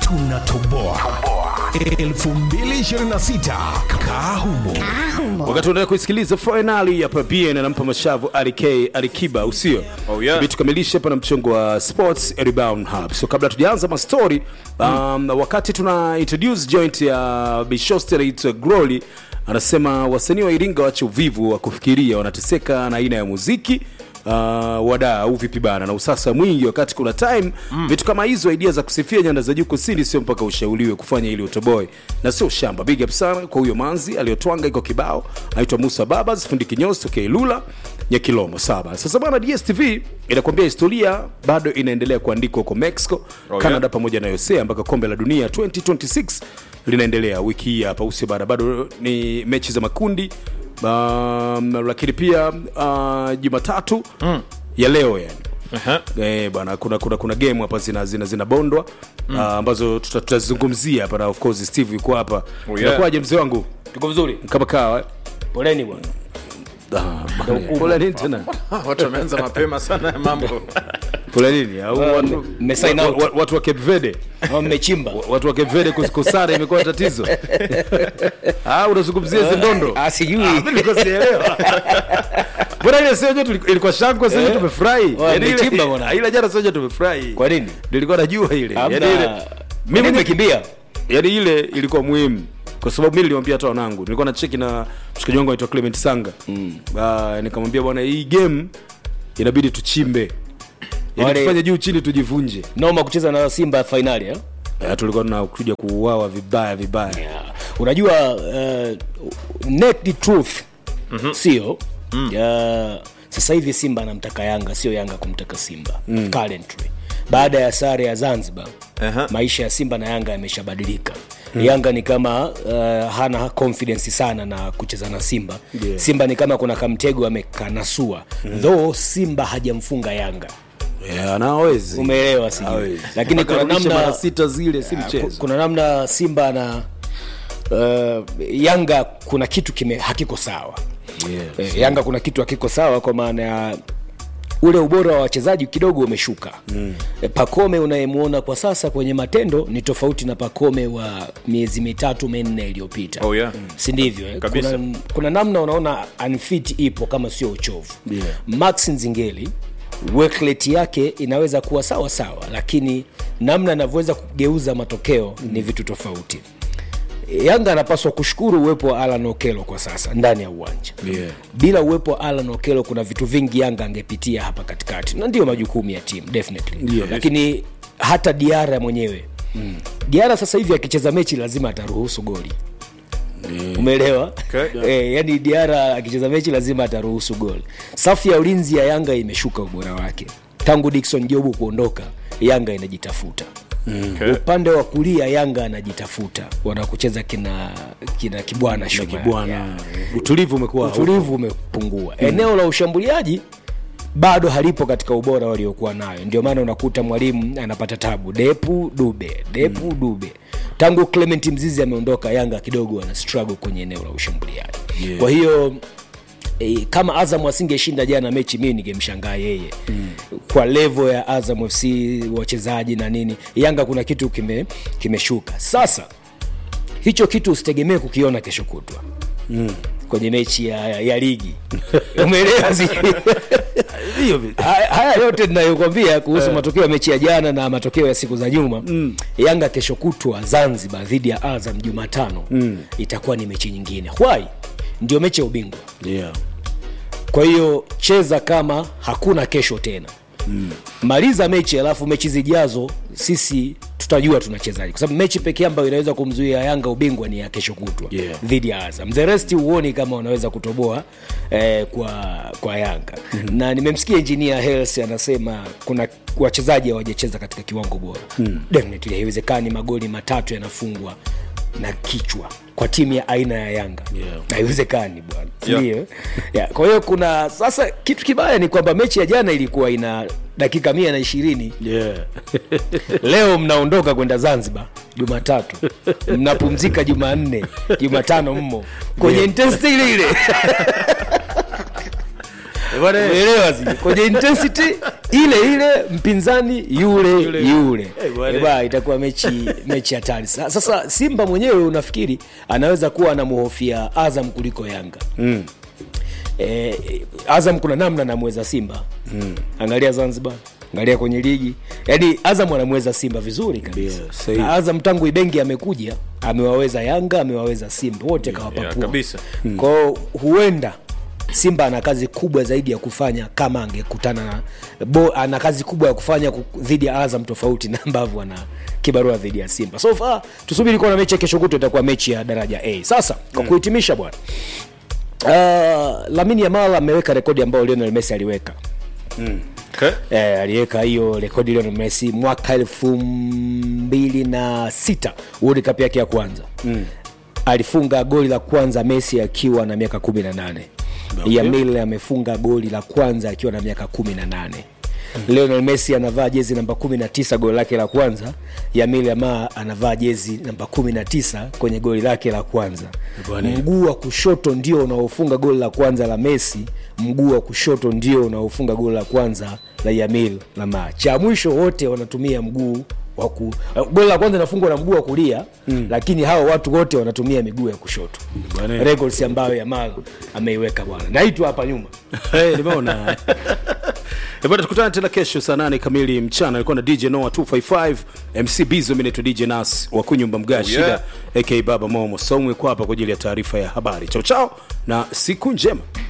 tunatoboa 2026 kahumo wakati unaenda kuisikiliza fainali ya pabn anampa mashavu arik alikiba usio Oh, yeah. Ibi tukamilishe hapa na mchongo wa sports rebound hub so kabla tujaanza mastori um, wakati tuna introduce joint ya bishosterit groli anasema wasanii wa iringa wache uvivu wa kufikiria wanateseka na aina ya muziki Uh, wadaa au vipi bana na usasa mwingi wakati kuna time mm. vitu kama hizo idea za kusifia nyanda za juu kusini sio mpaka ushauriwe kufanya ili utoboe na sio shamba big up sana kwa huyo manzi aliyotwanga iko kibao anaitwa musa babas fundi kinyozi tokea ilula nyakilomo saba sasa bana dstv inakwambia historia bado inaendelea kuandikwa huko mexico Oh, yeah. canada pamoja na usa mpaka kombe la dunia 2026 linaendelea wiki hii hapa usi bana bado ni mechi za makundi um, lakini pia uh, jumatatu mm. ya leo yani Aha. Eh, bwana kuna kuna kuna game hapa zina zina zinabondwa mm. uh, ambazo tuta- tutazizungumzia hapa na of course Steve yuko hapa. Oh, yeah. Inakuwaje mzee wangu? tuko vizuri Kama kawa. eh? poleni bwana Ah, bwana, Pole nini tena? watu wameanza mapema sana ya mambo Pole nini? Au Ah, watu mme- sign wa- out. wa- watu wa Cape Verde. Au mmechimba Watu wa Cape Verde kusikosana imekuwa tatizo. Ah, unazungumzia hizo ndondo. Ah, sijui. Ah, mimi nilikuwa sijaelewa. Bwana ile sio joto ilikuwa shangwe sasa Eh. tumefurahi. Wa, Yaani ile- mmechimba bwana. Ile jana sio tumefurahi. kwa nini Nilikuwa najua ile. Hamna. Yaani ile mimi nimekimbia yaani ile ilikuwa muhimu kwa sababu mi niliwambia hata wanangu nilikuwa na cheki na mshikaji wangu anaitwa clement sanga mm. uh, nikamwambia bwana hii game inabidi tuchimbe yani Wale- tufanye juu chini tujivunje noma kucheza na simba fainali eh? uh, tulikuwa tunakuja kuuawa vibaya vibaya yeah. unajua uh, naked truth mm-hmm. sio mm. uh, sasa hivi simba anamtaka yanga sio yanga kumtaka simba mm. currently baada ya sare ya zanzibar Aha. maisha ya simba na yanga yameshabadilika mm. yanga ni kama uh, hana confidence sana na kucheza na simba Yeah. simba ni kama kuna kamtego amekanasua mm. though simba hajamfunga yanga yeah, na hawezi umeelewa sijui Hawezi. lakini kuna Akarudisha mara namna sita zile si ku- mchezo kuna namna simba na uh, yanga kuna kitu kime hakiko sawa yeah. eh, yanga kuna kitu hakiko sawa kwa maana ya ule ubora wa wachezaji kidogo umeshuka mm. e, pakome unayemwona kwa sasa kwenye matendo ni tofauti na pakome wa miezi mitatu minne iliyopita Oh, yeah. si ndivyo eh? Kabisa. kuna, kuna namna unaona unfit ipo kama sio uchovu Yeah. max nzingeli workload yake inaweza kuwa sawa sawa lakini namna anavyoweza kugeuza matokeo mm. ni vitu tofauti yanga anapaswa kushukuru uwepo wa alan okelo kwa sasa ndani ya uwanja Yeah. bila uwepo wa alan okelo kuna vitu vingi yanga angepitia hapa katikati na ndio majukumu ya timu definitely Yes. lakini hata diara mwenyewe mm. diara sasa hivi akicheza mechi lazima ataruhusu goli umeelewa Okay. e, yani diara akicheza mechi lazima ataruhusu goli safu ya ulinzi ya yanga imeshuka ubora wake tangu dikson jobu kuondoka yanga inajitafuta Okay. upande wa kulia yanga anajitafuta wanakucheza kina kina kibwana na Shuma. kibwana Yeah. utulivu umekuwa utulivu umepungua eneo la ushambuliaji bado halipo katika ubora waliokuwa nayo ndio maana unakuta mwalimu anapata tabu depu dube depu mm. dube tangu clement mzizi ameondoka yanga kidogo ana struggle kwenye eneo la ushambuliaji Yeah. kwa hiyo E, kama azam asingeshinda jana mechi mii ningemshangaa yeye mm. kwa levo ya azam fc wachezaji na nini yanga kuna kitu kime kimeshuka sasa hicho kitu usitegemee kukiona kesho kutwa mm. kwenye mechi ya, ya, ya ligi umeelewa si- hiyo vi- haya haya yote ninayokwambia kuhusu matokeo ya mechi ya jana na matokeo ya siku za nyuma mm. yanga kesho kutwa zanzibar dhidi ya azam jumatano mm. itakuwa ni mechi nyingine why ndio mechi ya ubingwa yeah. kwa hiyo cheza kama hakuna kesho tena mm. maliza mechi alafu mechi zijazo sisi tutajua tunachezaji kwa sababu mechi pekee ambayo inaweza kumzuia yanga ubingwa ni ya kesho kutwa Yeah. dhidi ya azam the rest huoni kama wanaweza kutoboa eh, kwa kwa yanga mm-hmm. na nimemsikia engineer Hersi anasema kuna wachezaji hawajacheza katika kiwango bora mm. definitely haiwezekani magoli matatu yanafungwa na kichwa kwa timu ya aina ya yanga Yeah. haiwezekani bwana Yeah. ndio yeah. kwa hiyo kuna sasa kitu kibaya ni kwamba mechi ya jana ilikuwa ina dakika mia na ishirini Yeah. leo mnaondoka kwenda zanzibar jumatatu mnapumzika jumanne jumatano mmo kwenye intensity ile ile Bwana, umeelewa zi kwenye intensity ile ile mpinzani yule yule, yule. Eh, bwana. Eh, bwana, itakuwa mechi mechi hatari Sa- sasa simba mwenyewe unafikiri anaweza kuwa anamhofia azam kuliko yanga mm. eh, azam kuna namna anamweza simba mm. angalia zanzibar angalia kwenye ligi yaani azam anamweza simba vizuri kabisa Ndio, sahihi. na azam tangu ibengi amekuja amewaweza yanga amewaweza simba wote kawapapua yeah, kabisa. kwao huenda simba ana kazi kubwa zaidi ya kufanya kama angekutana na bo, ana kazi kubwa ya kufanya ku- dhidi ya azam tofauti na ambavyo ana kibarua dhidi ya simba so far tusubiri kuona mechi ya kesho kutu itakuwa mechi ya daraja a sasa kwa kuhitimisha bwana uh, lamini yamal ameweka rekodi ambayo lionel messi aliweka Okay. eh, aliweka hiyo rekodi Lionel Messi mwaka elfu mbili na sita World Cup yake ya kwanza mm. alifunga goli la kwanza Messi akiwa na miaka kumi na nane okay. Yamil amefunga goli la kwanza akiwa na miaka kumi na nane mm. Lionel Messi anavaa jezi namba 19 goli lake la kwanza Yamil Yamal anavaa jezi namba 19 kwenye goli lake la kwanza Bwana. mguu wa kushoto ndio unaofunga goli la kwanza la Messi, mguu wa kushoto ndio unaofunga goli la kwanza la Yamil Lamar. Cha mwisho wote wanatumia mguu wa ku goli la kwanza inafungwa na mguu wa kulia mm. lakini hao watu wote wanatumia miguu ya kushoto. Bwana. Records ambayo Yamal ameiweka bwana. Naitwa hapa nyuma. Hey, nimeona Eh, bwana tukutane tena kesho saa nane kamili mchana alikuwa na dj noa 255 mc bizo mi naitwa dj nas wa kunyumba mga shida yeah. aka baba momo somwe kwa hapa kwa ajili ya taarifa ya habari chao chao na siku njema